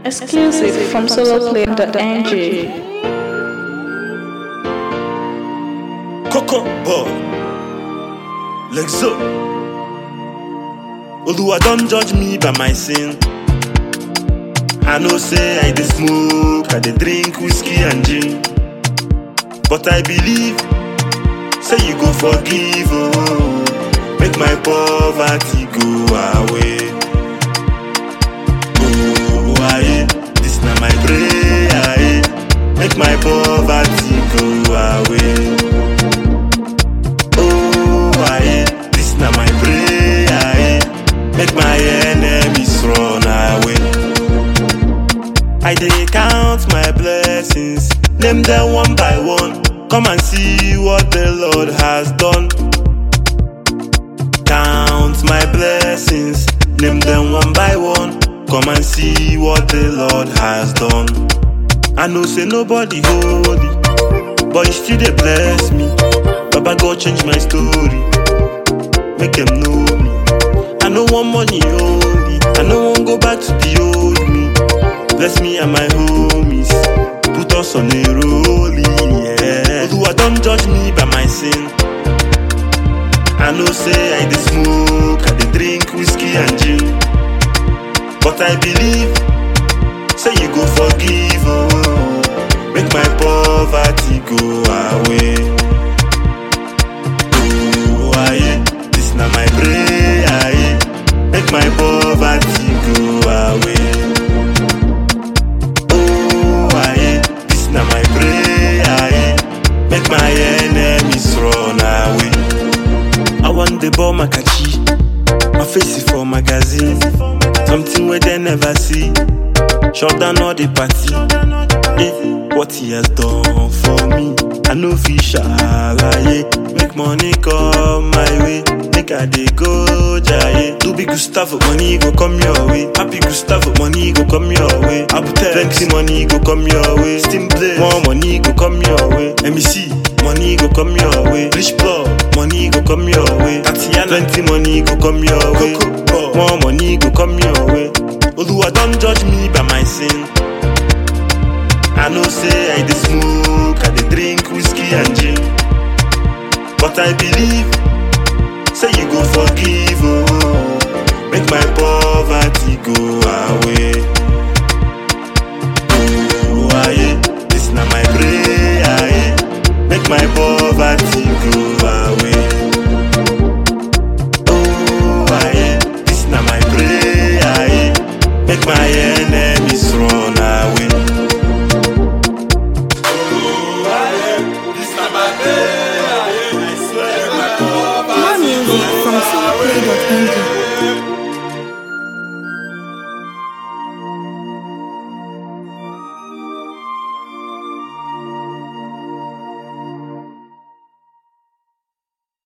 Exclusive from soloplay.ng. Coco boy, Lexo. Oluwa don't judge me by my sin. I know say I dey smoke, I dey drink whiskey and gin. But I believe, say you go forgive, oh, make my poverty go away. Oh, aye, this na my prayer, aye, make my poverty go away. Oh, aye, this na my prayer, aye, make my enemies run away. I dey count my blessings, name them one by one. Come and see what the Lord has done. Count my blessings, name them one by one. Come and see what the Lord has done. I know say nobody holy, but you still dey bless me. Baba God change my story, make them know me. I no want money only, I no wan go back to the old me. Bless me and my homies, put us on a rolling, yeah. Oluwa don't judge me by my sin. I know say I dey smoke, I dey drink whiskey and gin. But I believe, say you go forgive, oh, make my poverty go away. Oh, aye, this na my prayer, aye, make my poverty go away. Oh, aye, this na my prayer, aye, make my enemies run away. I want the ball makachi, my face is for magazine, something where they never see. Shut down all the party, eh, what he has done for me. I know fish alaye, make money come my way, make I dey go jaye. Do big Gustavo, money go come your way. Happy Gustavo, money go come your way. Abutex, plenty money go come your way. Steam play, more money go come your way. MEC, money go come your way. Rich blood, money go come your way. Tatiana, plenty money go come your way. More money go come your way. Oluwa don't judge me by my sin. I know say I dey smoke, I dey drink whiskey and gin. But I believe, say you go forgive, oh, make my poverty go away. Oh, aye, this na my prayer, aye, make my poverty go away. Oh, aye, this na my prayer, aye, make my enemies run away. More music from soloplay.ng.